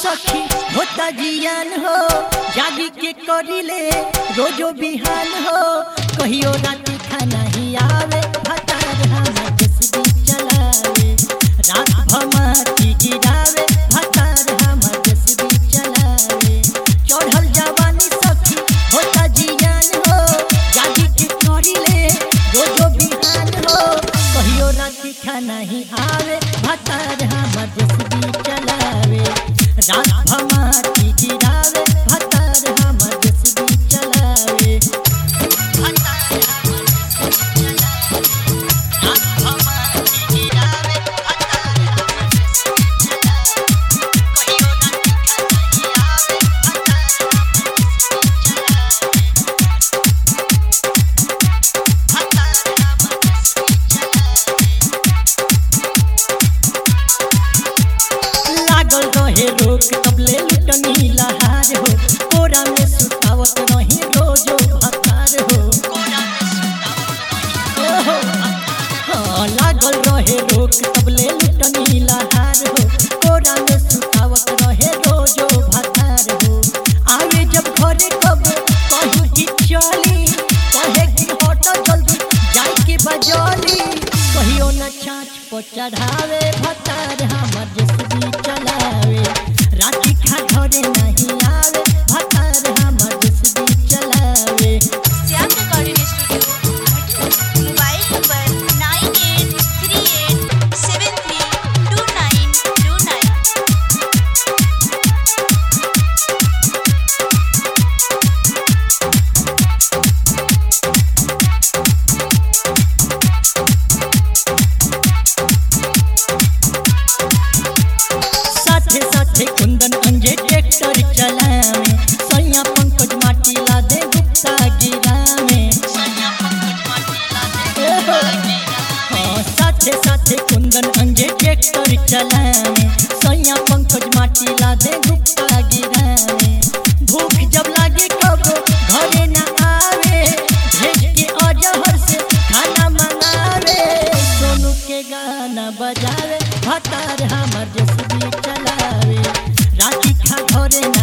सखी होता जियान हो जागी के करिले रोजो बिहान हो कहियो राती खाना ही आवे भतार हम जसबी चलावे रात भमाती गिरावे भतार हम जसबी चलावे चढ़ल जवानी सखी होता जियान हो जागी के करिले रोजो बिहान हो कहियो राती खाना ही आवे भतार हम जसबी चलावे रात भमाती गिरावे भतार हम जसबी चलावे भतार हमर जसबी चलावे। रात भमाती गिरावे, भतार हमर जसबी चलावे। कहियो राती खाना ही आवे, भतार हमर जसबी चलावे। भतार हमर जसबी चलावे। लागल रहे रोक तबले लुटनी लहार हो कोरा में सुतावत रही रोजो भतार हो ओहो, हाँ, लागल रहे रोक तबले लुटनी लहार हो कोरा में सुतावत रहे रोजो भतार हो आवे जब घरे कब कहूँ कि चली कहे कि हट जल्दी जाई के बजली कहियो न छाछ पर चढ़ावे भतार हमर जसबी चलावे राती खा घरे नहीं आवे भतार हमर जसबी चलावे Shyam recording studio mobile number nine eight three eight seven three two nine two nine साथे साथे कुंदन अंजे ट्रैक्टर चलावे सैया पंकज माटी ला दे गुप्ता गिरावे ओहो, हाँ, साथे साथे कुंदन अंजे ट्रैक्टर चलावे सैया पंकज माटी ला दे गुप्ता गिरावे भूख जब लागे कब घरे न आवे भेज के अजहर से खाना मंगावे सोनू के गाना बजावे भतार हमर जसबी चलावे राती खा घरे न